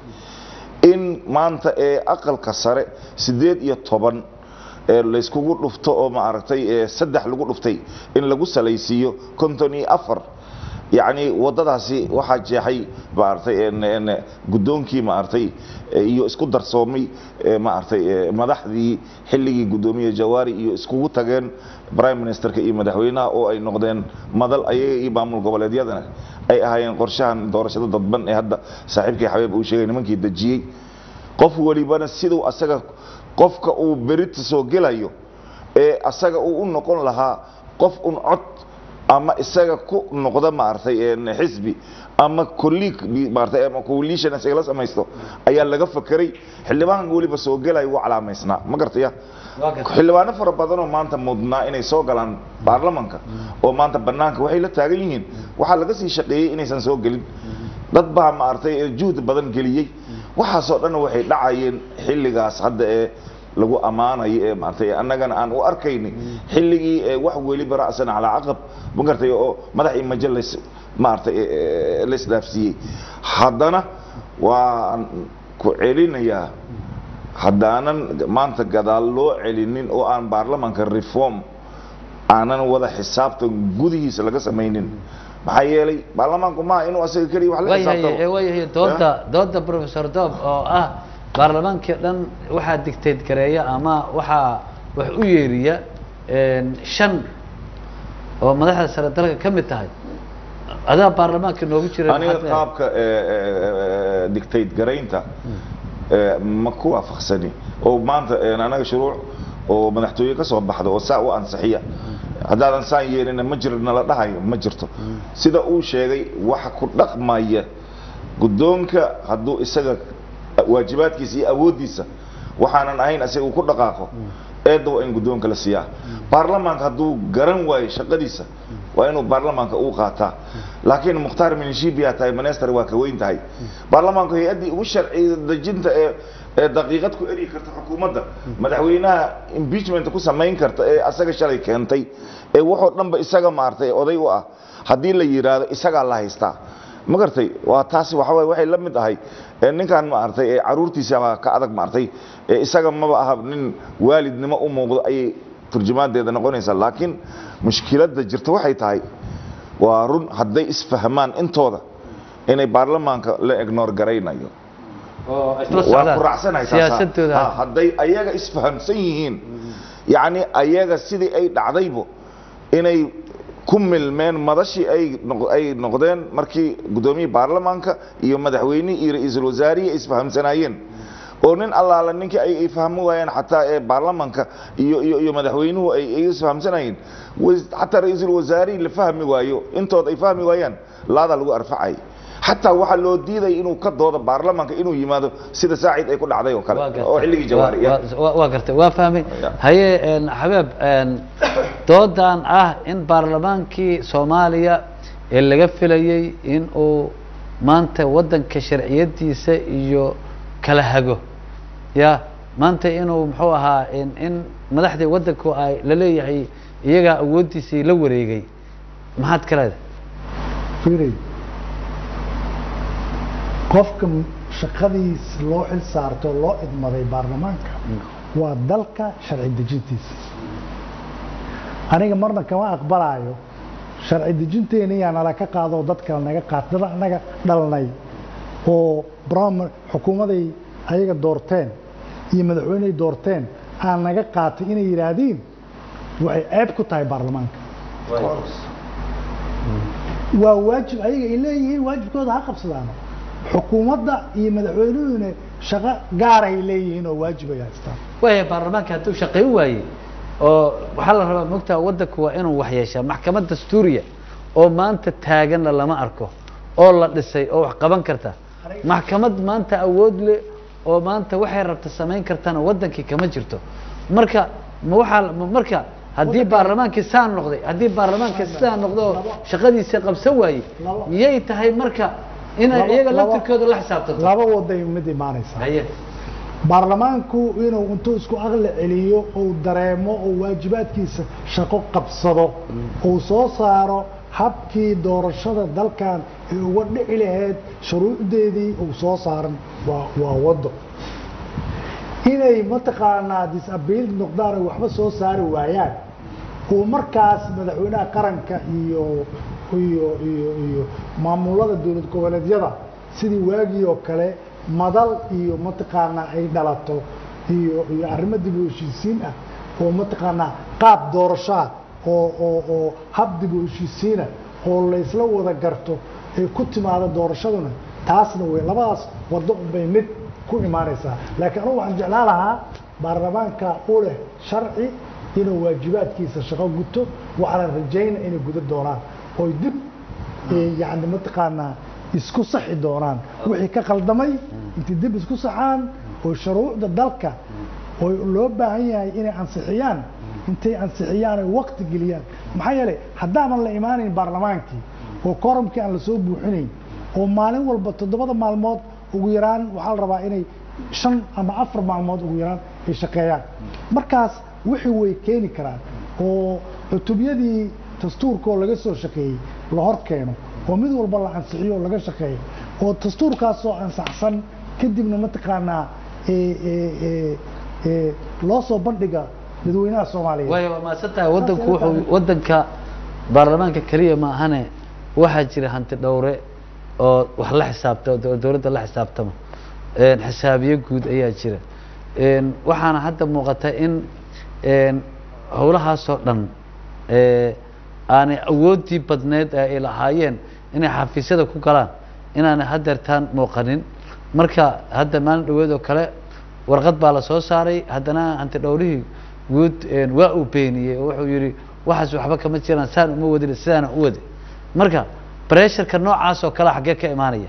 in maanta ee aqalka sare sideed iyo toban ee layskugu dhufto oo maaragtay ee saddex lagu dhuftay in lagu salaysiiyo konton iyo afar yacni waddadaasi waxaa jeexay maaragtay een- een guddoonkii maaragtay ee iyo isku darsoomay ee maaragtay ee madaxdii xilligii guddoomiye jawaari iyo iskugu tageen prime ministerka iyo madaxweynaha oo ay noqdeen madal ayaga iyo maamul goboleedyadana ay ahaayeen qorshahan doorashada dadban ee hadda saaxiibkii xabeeb uu sheegay nimankii dejiyey qof welibana siduu asaga qofka uu berita soo gelayo ee asaga uu u noqon lahaa qof un cod ama isaga ku noqda maaragtay een xisbi ama colleague maaragtay ama coalition isaga la samaysto ayaa laga fakeray xildhibaanka weliba soo gelaya wuu calaamaysnaa ma gartaya waa gartay xildhibaano fara badan oo maanta mudnaa inay soo galaan baarlamanka oo maanta banaanka waxay la taagan yihiin waxaa laga sii shaqeeyey inaysan soo gelin dad baa maaragtay juhdi badan geliyey waxaasoo dhan waxay dhacayeen xilligaas hadda ee lagu ammaanayo ee maaragtay annagana aan u arkayni xilligii ee wax weliba ra'san calaa caqab ma gartay oo madax iyo majo lays maaragtay ee, ee, la isdhaafsiiyey haddana waan ku celinayaa haddaanan maanta gadaal loo celinin oo aan baarlamanka reform aanan wada xisaabtan gudihiisa laga samaynin maxaa yeelay baarlamaanku maaha inuu asaga keliya wax la waayahay xisaabtamo waayahay dooda dooda professor doob oo ah baarlamaankii dhan waxaa dictate gareeya ama waxaa wax u yeeriya een, shan oo madaxda sare dalka ka mid tahay adaa baarlamaanka noogu jira aniga maxaad leedahay? qaabka dictate garaynta ee, ma ku waafaqsani oo maanta ee, anaga shuruuc oo madaxtooye ka soo baxda oo saa u ansixiya haddaadan saan yeelina ma jiro nala dhahayo ma jirto sida uu sheegay waxa ku dhaqmaya guddoonka hadduu isaga waajibaadkiisa iyo awooddiisa waxaanan ahayn asiga uu ku dhaqaaqo eedda waa in guddoonka la siiyaa baarlamaanka hadduu garan waayo shaqadiisa waa inuu baarlamaanka uu qaataa laakiin mukhtaar minishibiyaa tahay manester waa ka weyn tahay baarlamaanku hay-addii ugu sharci dejinta ee ee daqiiqad ku eryi karta xukuumadda madaxweynaha impeachment ku samayn karta ee asaga shalay keentay ee wuxuu dhanba isaga maartay oday u ah haddii la yidhaahdo isagaa la haystaa ma gartay waa taasi waxa waye waxay la mid ahay ee ninkan maartay ee caruurtiisa baa ka adag maartay ee isaga maba aha nin waalidnimo u muuqdo ayay turjumaadeeda noqonaysaa laakiin mushkiladda jirta waxay tahay waa run hadday isfahmaan intooda inay baarlamaanka la ignore garaynayo oo isla waa socdaan ku raacsanahay taas, ha. siyaasadooda Ha, hadday ayaga isfahamsan yihiin yacni ayaga sidii ay dhacdaybo inay ku milmeen madashii ay noq- ay noqdeen markii guddoomiyii baarlamaanka iyo madaxweynihii iyo ra-iisul wasaarihii ay isfahamsanaayeen oo nin allaala ninkii ay ay fahmi waayeen xataa ee baarlamaanka iyo iyo iyo madaxweynuhu ay ay isfahamsanayeen was- xataa ra-iisul wasaarihii la fahmi waayo intood ay fahmi waayaan laadaa lagu arfacay xataa waxaa loo diidaya inuu ka doodo baarlamaanka inuu yimaado sida saacid ay ku dhacday oo kale Waa gartay. oo xilligii jawaari Waa- waa- waa gartay waa fahmay Ya. haye een, xabeeb een, doodan ah in baarlamaankii soomaaliya ee laga filayey in uu maanta waddanka sharciyadiisa iyo kala hago ya maanta inuu muxuu ahaa in in madaxdii waddanku ay la leeyahay iyagaa awooddiisii la wareegay maxaad ka leedahay fiiray qofka shaqadiis loo xil saarto oo loo idmaday baarlamaanka waa dalka sharci dejintiisa aniga marna kama aqbalaayo sharci dejinteena yaa nala ka qaado oo dad kale naga qaat dad anaga dhalnay oo brahman xukuumaday ayaga doorteen iyo madaxweyney doorteen aan naga qaatay inay yidhaahdiin waxay ceeb ku tahay baarlamaanka waa waajib ayaga ay leeyihiin waajibkooda ha qabsadaano xukuumadda iyo madaxweynuhuna shaqo gaarahay leeyihiin oo waajib ay haystaan waaya baarlamaanka hadduu shaqayn waayey oo waxaa la rabaa mogtaa waddanku waa inuu wax yeeshaa maxkamad dastuuriya oo maanta taaganna lama arko oo la dhisay oo wax qaban karta maxkamad maanta awood leh oo maanta waxay rabta samayn kartana waddankii kama jirto marka ma waxaa ma- marka haddii baarlamaankii saa noqday haddii baarlamaankii sidaa noqdo oo shaqadiisa qabsan waayey Labo- miyay tahay marka inay Labo- iyaga labo- laftirkooda la xisaabtanto laba waday mid imaanaysaa haye baarlamaanku inuu intuu isku aqli celiyo uu dareemo oo waajibaadkiisa shaqo qabsado uu soo saaro habkii doorashada dalkan ee uga dhici lahayd shuruucdeedii uu soo saaran waa waa wado inay mataqaanaa disabiil noqdaan ay waxba soo saari waayaan uu markaas madaxweynaha qaranka iyo iyo iyo iyo maamulada dowlad goboleedyada sidii waagii oo kale madal iyo mataqaanaa ay dhalato iyo iyo arrimo dib u heshiisiin ah oo mataqaanaa qaab doorashaa oo oo oo hab dib u heshiisiina oo laysla wada garto ay ku timaado doorashaduna taasna way labadaas waddo unbay mid ku imaanaysaa laakiin anugu waxaan jeclaan lahaa baarlamaanka u leh sharci inuu waajibaadkiisa shaqo guto waxaana rajayna inay guda doonaan oy dib eh, yacni mataqaanaa isku saxi doonaan wixii ka khaldamay intay dib isku saxaan oo shuruucda dalka oo loo baahan yahay inay ansixiyaan intay ansixiyaan ay waqti geliyaan maxaa yeelay haddaanan la imaanayn baarlamaankii oo koramkii aan lasoo buuxinayn oo maalin walba toddobada maalmood ugu yaraan waxaa la rabaa inay shan ama afar maalmood ugu yaraan ay shaqeeyaan markaas wixii way keeni karaan oo cutubyadii dastuurka oo laga soo shaqeeyey la hor keeno oo mid walba la ansixiyo oo laga shaqeeyo oo dastuurkaasoo ansaxsan kadibna mataqaanaa ee, ee, ee, ee, loo soo bandhiga dadweynaha soomaaliyeed waayo waa mahadsan tahay waddanku wuxuu waddanka baarlamaanka keliya ma ahane waxaa jira hanti dhowre oo wax la xisaabta oo dowladda la xisaabtama een, xisaabiye guud ayaa jira een, waxaana hadda muuqata in een, howlahaasoo dhan ee, aanay awooddii badneed ee ay lahaayeen inay xafiisyada ku galaan inaanay hadeertaan muuqanin marka hadda maalin dhaweed oo kale warqad baa la soo saaray haddana hanti dhowrihii guud een, waa uu beeniyey oo wuxuu yidhi waxaas waxba kama jiraan saan uma wadin sidaana u wadi marka bresharka noocaas oo kale xaggee ka imaanaya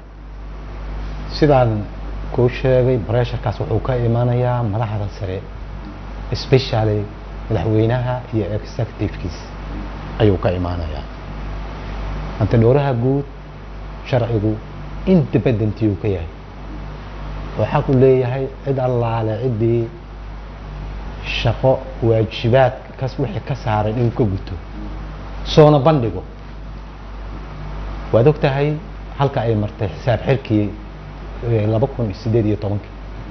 sidaan kuu sheegay bresharkaas wuxuu ka imanayaa madaxda sare especially madaxweynaha iyo executivekiisa ayuu ka imaanayaa antidhowraha guud sharcigu independentiyuu ka yahay oo xaq u leeyahay cid allaale ciddii shaqo waajibaad kas wixii ka saaran inuu ka guto soona bandhigo waad og tahay halka ay martay xisaab xirkii eh, laba kun iyo sideed iyo tobankii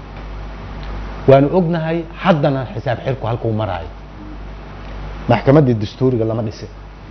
waanu ognahay haddana xisaab xirku halkuu maraayo maxkamaddii dastuuriga lama dhisin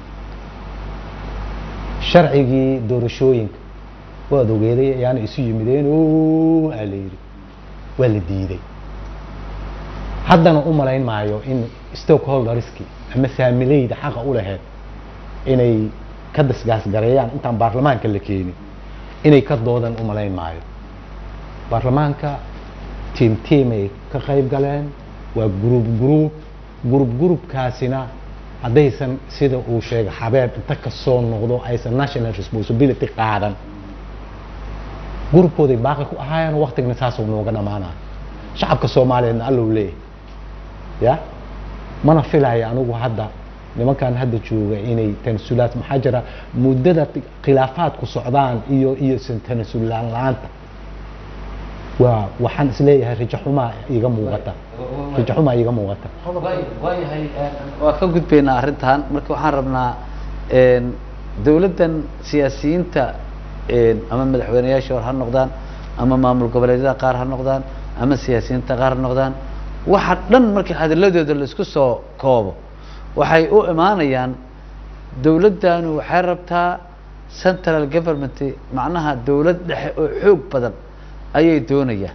sharcigii doorashooyinka waad ogeeday ayaana isu yimideen o aa la yidhi waa la diiday haddana u malayn maayo in stockholderski ama saamileyda xaqa u laheyd inay ka dasgaasgareeyaan intaan baarlamaanka la keenin inay ka doodan u malayn maayo baarlamaanka tiim tiim ay ka qayb galeen waa group group group groupkaasina haddaysan sida uu sheegay xabeeb inta ka soo noqdo aysan national responsibility qaadan gurubkooday baaqi ku ahaayeen waktigna saasuu nooga dhamaanaa shacabka soomaaliyeedna allow leeyahy ya mana filaya anigu hadda nimankan hadda jooga inay tanasulaad maxaa jira muddada khilaafaadku socdaan iyo iyo san tanasulaan la-aanta waa waxaan isleeyahay rajaxumaa iga muuqata rajaxumaa iga muuqata waay- waayahay een, waa ka gudbaynaa arrintan marka waxaan rabnaa een, dowladdan siyaasiyiinta een, ama madaxweyneyaasha hor ha noqdaan ama maamul goboleedyada qaar ha noqdaan ama siyaasiyiinta qaar ha noqdaan waxa dhan marka hadaladooda laisku soo koobo waxay u imaanayaan dowladdanu waxay rabtaa central government macnaha dowlad dhexe oo xoog badan ayay doonayaan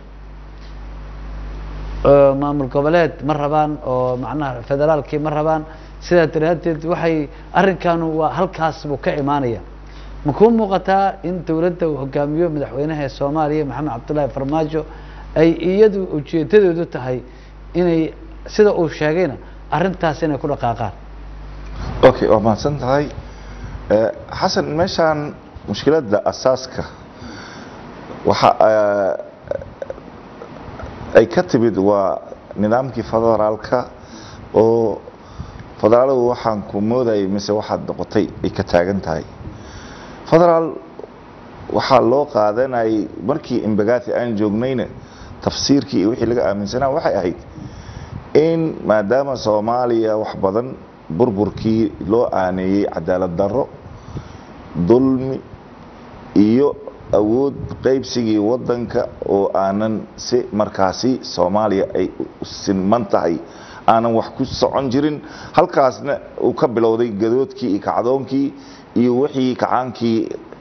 oo maamul goboleed ma rabaan oo macnaha federaalkii ma rabaan sidaa daraaddeed waxay arrinkanu waa halkaas buu ka imaanaya ma kuu muuqataa in dowladda uu hogaamiyo madaxweynaha ee soomaaliya maxamed cabdullaahi farmaajo ay iyadu ujeedadoodu tahay inay sida uu sheegayna arrintaas inay ku dhaqaaqaan okay waa mahadsan tahay Eh, xasan meeshaan mushkiladda asaaska waxa eh, ay ka timid waa nidaamkii federaalka oo federaaladu waxaan ku moodayay mise waxaad noqotay ay ka taagan tahay federaal waxaa loo qaadanayay markii imbagaati aan joognayna tafsiirkii iyo wixii laga aaminsanaa waxay ahayd in maadaama soomaaliya wax badan burburkii loo aaneeyey cadaalad darro dulmi iyo awood qaybsigii wadanka oo aanan si markaasi soomaaliya ay u sinman tahay aanan wax ku socon jirin halkaasna uu ka bilowday gadoodkii iyo kacdoonkii iyo wixii kacaankii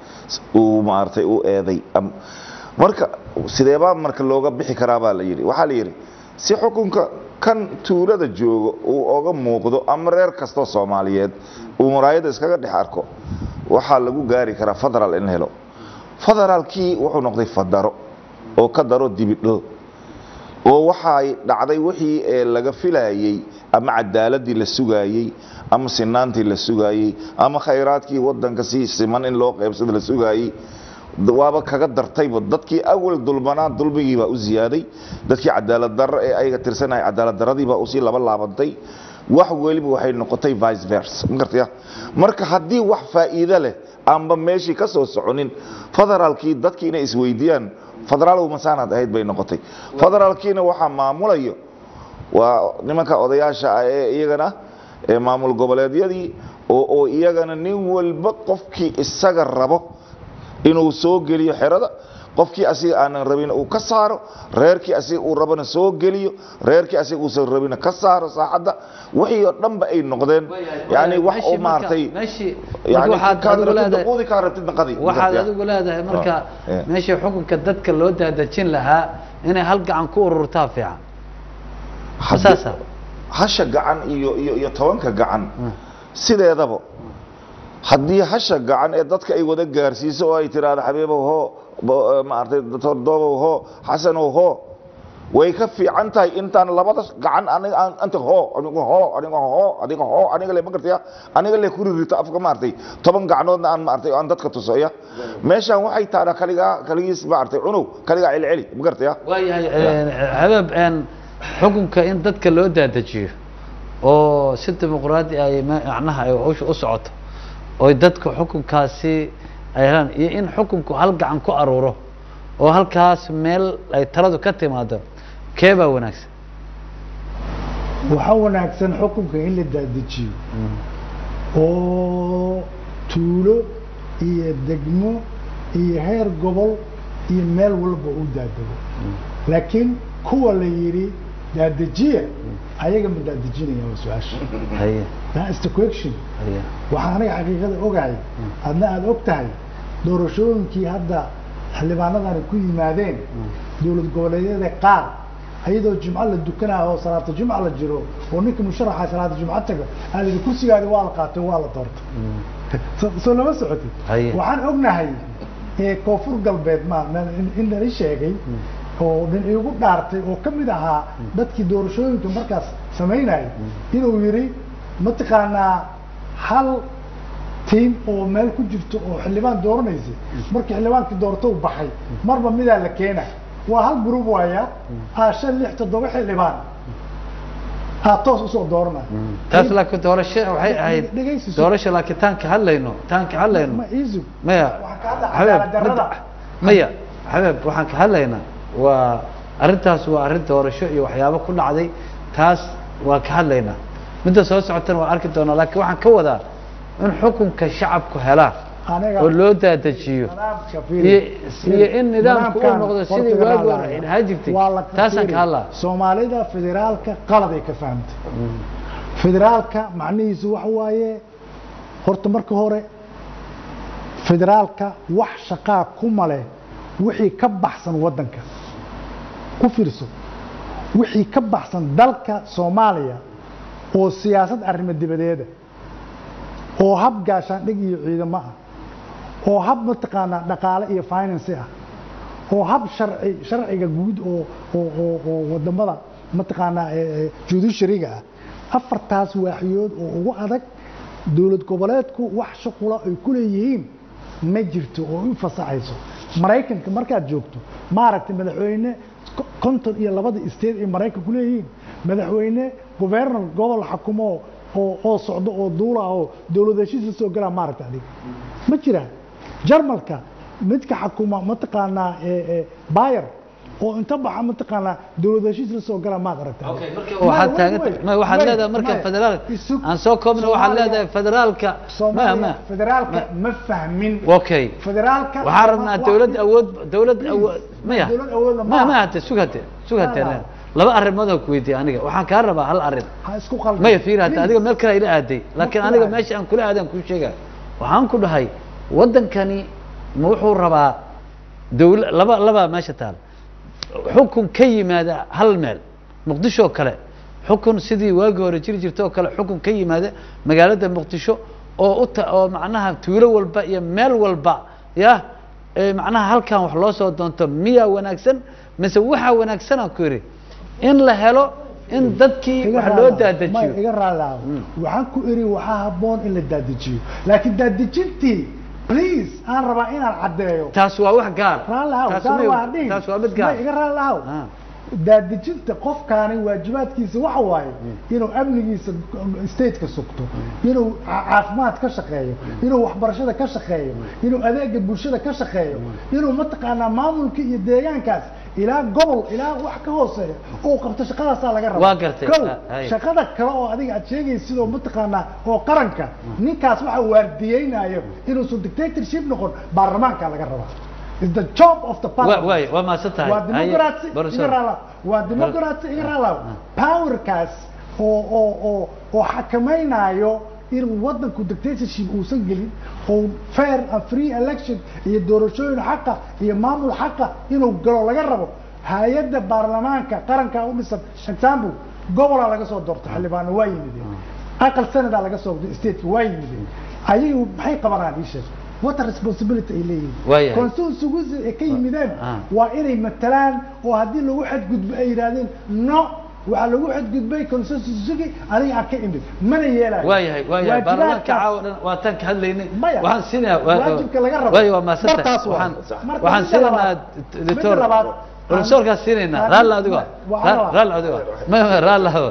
uu maaragtay u eeday Am- marka sideebaa marka looga bixi karaa baa la yidhi waxaa la yidhi si xukunka kan tuulada joogo uu oga muuqdo ama reer kastoo soomaaliyeed uu muraayada iskaga dhex arko waxaa lagu gaari karaa federal in la helo federaalkii wuxuu noqday fadaro oo ka daro dibidho oo waxay dhacday wixii ee laga filayey ama cadaaladii la sugaayey ama sinaantii la sugaayey ama khayraadkii wadanka si siman in loo qaybsado la sugaayey waaba kaga dartayba dadkii awal dulmanaa dulmigiibaa u ziyaaday dadkii cadaalad darro ee ayaga tirsanaya cadaalad daradiibaa usii laba laabantay wax weliba waxay noqotay vice versa ma gartaya marka haddii wax faa'iido leh aanba meeshii ka soo soconin federaalkii dadkii inay isweydiiyaan federaalow masaanaad ahayd bay noqotay federaalkiina waxaa maamulayo waa nimanka odayaasha ah ee iyagana ee maamul goboleedyadii oo oo iyagana nin walba qofkii isaga rabo inuu soo geliyo xerada qofkii asiga aanan rabin uu ka saaro reerkii asiga uu rabana soo geliyo reerkii asiga uusan rabina ka saaro saaxadda wixii oo dhanba ay noqdeen yani wax oo maaragtay meeshii yani waxaad kaad adigu rabtid leedahay quudi kaa rabtidna qadi waxaad adigu leedahay marka Ah, yeah. meeshii xukunka dadka loo daadejin lahaa inay hal gacan ku ururtaa fiican Haddii- saasa hasha gacan iyo iyo iyo tobanka gacan sideedaba haddii hasha gacan ee dadka ay wada gaarsiiso oo ay tiraahdo xabiibow hoo bo- eh, maaragtay doctor doobow hoo xasanow hoo way ka fiican tahay intaan labada gacan aniga aan anta hoo aniga hoo aniga hoo aniga hoo aniga le ma gartaya aniga le ku ririto afka maaragtay toban gacnoodna aan maaragtay aan dadka tusoya meeshaan waxay taana kaligaa kaligiis maaragtay cunow kaligaa celceli ma gartaya waayahay habeeb een, xukunka in dadka loo daadajiyo oo si dimuqraadi ay ma- macnaha ay hawsha u socoto oo dadku xukunkaasi ay helaan iyo in xukunku hal gacan ku aruuro oo halkaas meel ay taladu ka timaado kee baa wanaagsan waxaa wanaagsan xukunka in la daadajiyo oo tuulo iyo degmo iyo heer gobol iyo meel walba u daadego laakiin kuwa la yidhi daadajiya ayaga ma daadejinaya waa su-aasha haye that is the question haye waxaan aniga xaqiiqada ogahay adna aada og tahay doorashooyinkii hadda xildhibaanadani ku yimaadeen dowlad goboleedyada qaar ayadoo jimco la dukanayo oo salaata jimca la jiro oo ninka musharaxa salaata jimco taga aa la yidhi kursigaadi waa la qaatay waa la doortay So- soo lama socotid Haye. waxaan ognahay ee koonfur galbeed ma ma- in- in lala sheegay oo nin iigu dhaartay oo ka mid ahaa dadkii doorashooyinka markaas samaynayay inuu yidhi mataqaanaa hal tiim oo meel ku jirto oo xildhibaan dooranaysay markii xildhibaankii doorto u baxay marba midaa la keena waa hal group waaya aa shan lix toddoba xildhibaan aa toos usoo doorana taas laakiin doorasho waxay ahayd dhegaysi sug. doorasho laakiin taan ka hadlayno taan ka hadlayno ma iisug maya waxaan ka hadlaa xabeeb cadaalad darrada. mid- maya xabeeb waxaan ka hadlaynaa waa arrintaas waa arrin doorasho iyo waxyaabo ku dhacday taas waa ka hadlaynaa midda soo socotana waa arki doonaa laakiin waxaan ka wadaa in xukunka shacabku helaan aniga oo loo daadajiyo nidaamka iyo fiiri. iyo in nidaamku uu Nidaamkan noqdo sidii Portugal waagi la hore hayaa. ahaa jirtay Waa la taasaan ka fiiri. hadlaa soomaalida federaalka qaladay ka fahamtay federaalka macnihiisu waxa waaye horta marka hore federaalka wax shaqaa kuma leh wixii ka baxsan wadanka ku fiirso wixii ka baxsan dalka soomaaliya oo siyaasad arrimo dibadeeda oo hab gaashaandhig iyo ciidamo ah oo hab mataqaanaa dhaqaale iyo finance ah oo hab sharci sharciga guud oo oo oo oo wadamada mataqaanaa ee, ee, judiciaryga ah afartaas waaxiyood oo ugu adag dowlad goboleedku wax shuqula ay ku leeyihiin ma jirto oo u fasaxayso maraykanka markaad joogto maaragtay madaxweyne ko- konton iyo labada state ay maraykanku leeyihiin madaxweyne governor gobol xakumo oo oo socdo oo duula oo dowlad heshiis la soo galaa maaragta adiga ma jiraan jarmalka midka xakuma mataqaanaa ee- ee bayer oo inta baxa mataqaanaa dowlad heshiis la soo galaa maad aragta waxaad taagan ma waxaad leedahay marka federaal aan soo koobna waxaad leedahay federaalka ma soomaaliya ma federaalka ma fahmin okay federaalka waxaan rabnaa dawlad awood dawlad awood maya dawlad awoodna ma maaha. ma hate sugate sugate Ma laha. laba arrimood oo ku weydiiyey aniga waxaan kaa rabaa hal arrin ha isku qaldan maya fiir hata Please. adiga meel kale ila aaday laakiin kula aniga aaday. meesha aan kula aadaan kuu sheega waxaan ku dhahay waddankani ma wuxuu rabaa dawla laba labaa meesha taal xukun ka yimaada hal meel muqdisho oo kale xukun sidii waagii hore jiri jirta oo kale xukun ka yimaada magaalada muqdisho oo u ta oo macnaha tuulo walba iyo meel walba ya ee macnaha halkan wax loo soo doonto miyaa wanaagsan mise waxaa wanaagsan aan ku yidhi in la helo in dadkii iga wax loo raali ah. Maya, daadajiyo iga raali ah. waxaan ku iri waxaa habboon in la daadajiyo laakiin daadajintii please aan rabaa inaan caddeeyo taas waa wax gaar raali ahow taas gaar ma- waa dhihin. taas waa mid gaar Maya, iga raali ahow Ah. daadejinta qofkaani waajibaadkiisa waxa waaye inuu amnigiisa stateka sugto inuu ca- caafimaad ka shaqeeyo inuu waxbarashada ka shaqeeyo inuu adeega bulshada ka shaqeeyo inuu mataqaanaa maamulka iyo deegaankaas ilaa gobol ilaa wax ka hooseeya oo qabto shaqadaasaa laga raba Waa gartay. Kow, Ah, hay. shaqada kale oo adiga aad sheegaysid oo mataqaanaa oo qaranka ninkaas waxa waardiyeynayo inuusan dictatorship noqon baarlamaanka laga rabaa is the job of the Wa- parliament waay waa maasan tahay waa democracy Haye, iga raala waa democracy iga raala powerkaas oo oo oo oo xakamaynayo in wadanku dictatorship uusan gelin oo fair and free election iyo doorashooyin xaqa iyo maamul xaqa inuu galo laga rabo hay-adda baarlamaanka qaranka u dhisan example gobolaa laga soo doortay xildhibaano waa yimideen aqal senadaa laga soo doortay stateka waa yimideen ayagu maxay qabanaan ii sheeg what a responsibility ay leeyihiin Waayahay. constituency ay ka yimideen Ah. waa inay matalaan oo haddii lagu xadgudbo ay yidhaahdeen no waxaa lagu xadgudbay constituency aniga aan ka imid mana yeelayo waayahay waayahay baarlamaanka Waajibaadkaas- caawa dhan waa tan ka hadlaynay Maya. waxaan siinayaa waa- Waajibka laga rabo. waayo waa maasan tahay Bartaas waa. waxaan Marka waxaan midda siinaynaa labaad- doctor midda labaad, professorkaas siinaynaa aan- raalli adigo waa- Ra- waa- raalli adigo ma ma raalli adigo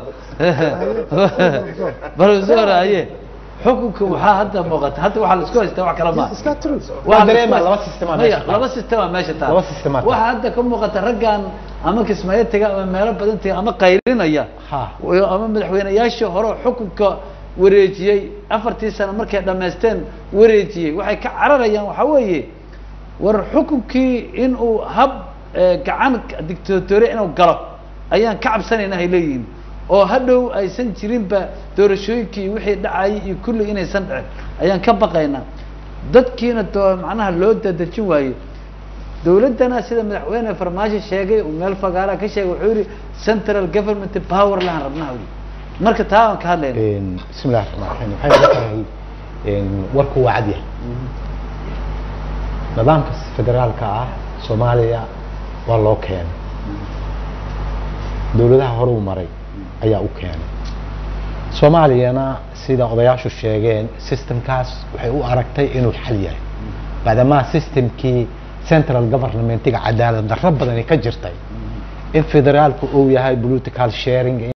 professor aye xukunka waxaa hadda muuqata hadda waxaa la isku haystaa wax kale ma iska true Waa dareema, la isku- laba system aa Maya, meesha taal. laba system aa meesha taal Laba system aa taal. waxaa hadda ka muuqata raggan ama kismaayo taga ama meelo badan taga ama qaylinaya Ha. Iyo ama madaxweynayaashii hore oo xukunka wareejiyey afartii sano markay dhammaysteen wareejiyey waxay ka cararayaan waxaa weeye war xukunkii inuu hab eh, gacan dictatoriya inuu galo ayaan ka cabsanayna ay leeyihiin oo hadhow aysan jirinba doorashooyinkii wixii dhacayay iyo kulli inaysan dhicin ayaan ka baqaynaa dadkiina doo macnaha loo dadejin waaye dowladdana sida madaxweyne farmaajo sheegay uu meel fagaara ka sheegay wuxuu yihi central government power lahan rabnaa uu yidhi. marka taa aan ka hadlayna Een, bismi illahi raxmaan raxiim waxay ila tahay een, warku waa cad yahay nidaamka federaalka ah soomaaliya waa loo keenay dowladaha hore u maray ayaa u keenay soomaaliyana sida odayaashu sheegeen systemkaas waxay u aragtay inuu xal yahay maadaama systemkii central governmentiga cadaalad darro badani ka jirtay in federaalku uu yahay political sharing